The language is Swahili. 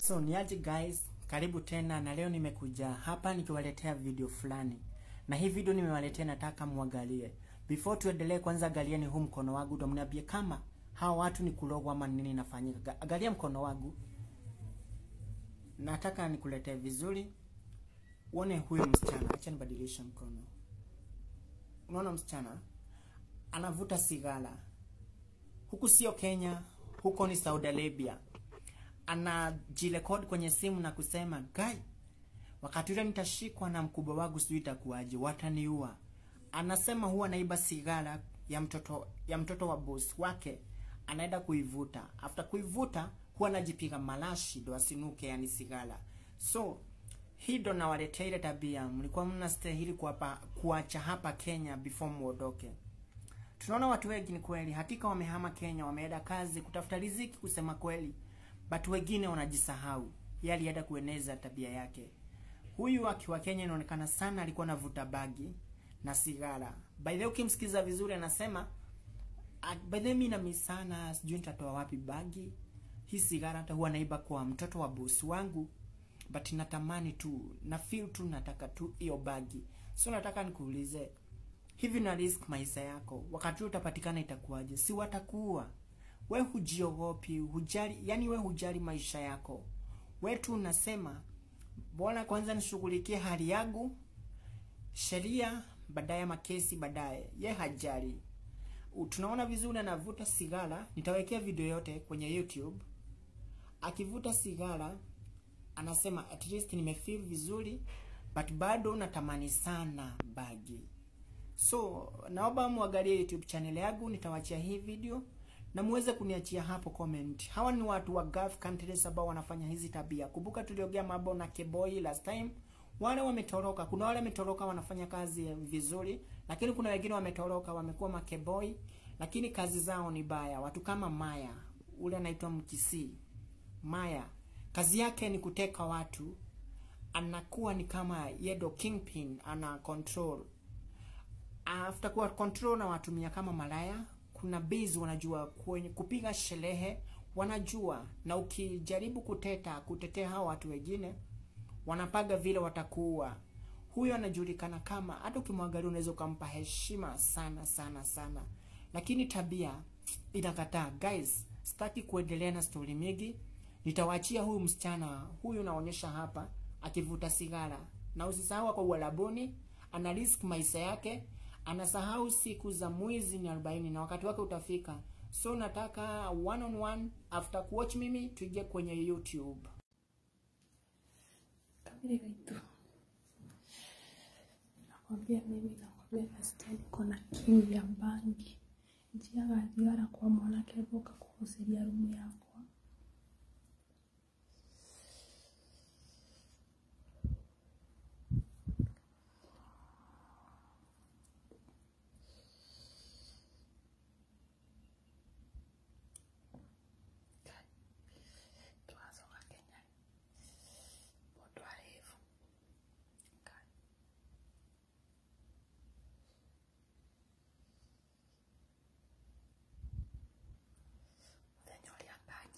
So niaje guys, karibu tena na leo nimekuja hapa nikiwaletea video fulani. Na hii video nimewaletea nataka muangalie. Before tuendelee kwanza angalieni huu mkono wangu ndio mniambie kama hawa watu ni kulogwa ama nini inafanyika. Angalia mkono wangu. Nataka nikuletee vizuri. Uone huyu msichana. Acha nibadilishe mkono. Unaona msichana? Anavuta sigara. Huku sio Kenya, huko ni Saudi Arabia anajirekodi kwenye simu na kusema guy, wakati ule nitashikwa na mkubwa wangu, sijui itakuwaje, wataniua. Anasema huwa anaiba sigara ya mtoto ya mtoto wa boss wake, anaenda kuivuta. After kuivuta huwa anajipiga malashi ndo asinuke, yani sigara. So hii ndo nawaletea ile tabia mlikuwa mnastahili kuapa kuacha hapa Kenya before muondoke. Tunaona watu wengi ni kweli, hakika wamehama Kenya, wameenda kazi kutafuta riziki, kusema kweli but wengine wanajisahau. Yeye alienda kueneza tabia yake. Huyu akiwa Kenya inaonekana sana alikuwa anavuta bagi na sigara. By the way ukimsikiza vizuri anasema by the way mimi na sana sijui nitatoa wapi bagi. Hii sigara hata huwa naiba kwa mtoto wa boss wangu. But natamani tu na feel tu nataka tu hiyo bagi. So nataka nikuulize hivi na risk maisha yako. Wakati utapatikana itakuwaje? Si watakuua we hujiogopi, hujali, yani we hujali maisha yako. We tu unasema bora kwanza nishughulikie hali yangu, sheria baadaye, makesi baadaye. Ye hajali. Tunaona vizuri anavuta sigara, nitawekea video yote kwenye YouTube. Akivuta sigara anasema at least nimefeel vizuri, but bado natamani sana bagi. So naomba muangalie YouTube channel yangu, nitawachia hii video na muweze kuniachia hapo comment. Hawa ni watu wa Gulf countries ambao wanafanya hizi tabia. Kumbuka tuliongea mambo na Keboy last time. Wale wametoroka, kuna wale wametoroka wanafanya kazi vizuri, lakini kuna wengine wametoroka wamekuwa makeboy, lakini kazi zao ni baya. Watu kama Maya, ule anaitwa Mkisi. Maya, kazi yake ni kuteka watu. Anakuwa ni kama yedo kingpin, ana control. After kuwa control na watumia kama malaya, kuna base wanajua kwenye kupiga sherehe wanajua, na ukijaribu kuteta kutetea hao watu wengine wanapaga vile watakuwa. Huyo anajulikana kama, hata ukimwangalia unaweza ukampa heshima sana sana sana, lakini tabia inakataa. Guys, sitaki kuendelea na story mingi, nitawaachia huyu msichana huyu naonyesha hapa akivuta sigara, na usisahau kwa Uarabuni ana risk maisha yake anasahau siku za mwezi ni 40 na wakati wake utafika. So nataka one on one after kuwatch mimi tuingie kwenye YouTube. Kamili gaitu. Nakwambia mimi nakwambia nasikia niko na kiu ya bangi. Njiaga thigara kwa mwanake boka kuhusiria rumu yakwa. Twacoka Kenya. Mũndũ arebu. Ngai. Mũthenya ũrĩa ngai